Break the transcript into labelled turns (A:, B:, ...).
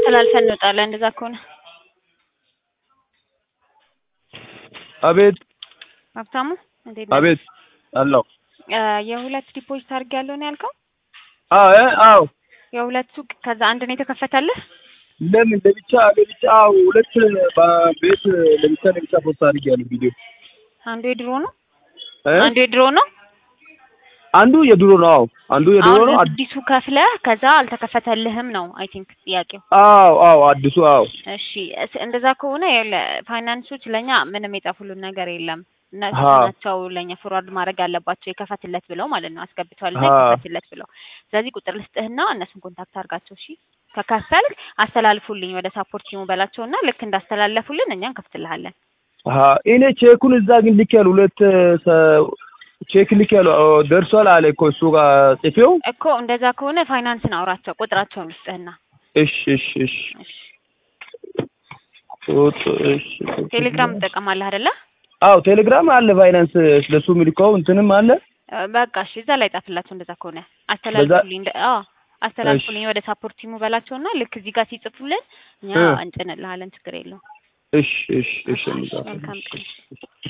A: አስተላልፈን እንወጣለን። እንደዛ ከሆነ
B: አቤት
A: ሀብታሙ እንዴት ነህ?
B: አቤት አለው
A: እ የሁለት ዲፖዚት አድርጌያለሁ ነው ያልከው?
B: አዎ እ አዎ
A: የሁለት ሱቅ ከዛ አንድ ነው የተከፈተልህ?
B: ለምን ለብቻ ለብቻ አዎ ሁለት ቤት ለብቻ ለብቻ ፖስት አድርጌያለሁ ቪዲዮ
A: አንዱ የድሮ ነው
B: እ
A: አንዱ የድሮ ነው።
B: አንዱ የድሮ ነው አዎ አንዱ የድሮ
A: አሁን
B: ነው አድ-
A: አዲሱ ከፍለህ ከዛ አልተከፈተልህም ነው አይ ቲንክ ጥያቄው።
B: አዎ አዎ አዲሱ አዎ
A: እሺ እስ- እንደዛ ከሆነ ይኸውልህ ፋይናንሶች ለኛ ምንም የጻፉልን ነገር የለም። እነሱ
B: አዎ።
A: ናቸው ለኛ ፎርዋርድ ማድረግ ያለባቸው የከፈትለት ብለው ማለት ነው አስገብቷልና
B: አዎ።
A: የከፈትለት ብለው። ስለዚህ ቁጥር ልስጥህና እነሱን ኮንታክት አድርጋቸው እሺ። ከከፈልክ አስተላልፉልኝ ወደ ሳፖርት ቲሙ በላቸውና ልክ እንዳስተላለፉልን እኛ እንከፍትልሃለን።
B: አሀ እኔ ቼኩን እዛ ግን ልክ ያሉ ሁለት ሰ- ቼክ ልክ ያሉ ደርሷል አለ እኮ እሱ ጋር ጽፌው
A: እኮ እንደዛ ከሆነ ፋይናንስን አውራቸው ቁጥራቸውን ልስጥህና
B: እሺ እሺ እሺ
A: እሺ።
B: ቁጥ- እሺ
A: ቴሌግራም ትጠቀማለህ አይደለ?
B: አዎ ቴሌግራም አለ ፋይናንስ ስለሱ የሚልከው እንትንም አለ
A: እ በቃ እሺ እዛ ላይ ጻፍላቸው። እንደዛ ከሆነ አስተላልፉልኝ። እንደ አዎ አስተላልፉልኝ ወደ ሳፖርት ቲሙ በላቸውና ልክ እዚህ ጋር ሲጽፉልን እኛ
B: እ
A: እንጭንልሃለን። ችግር የለውም።
B: እሺ እሺ እሺ
A: መልካም ቀን።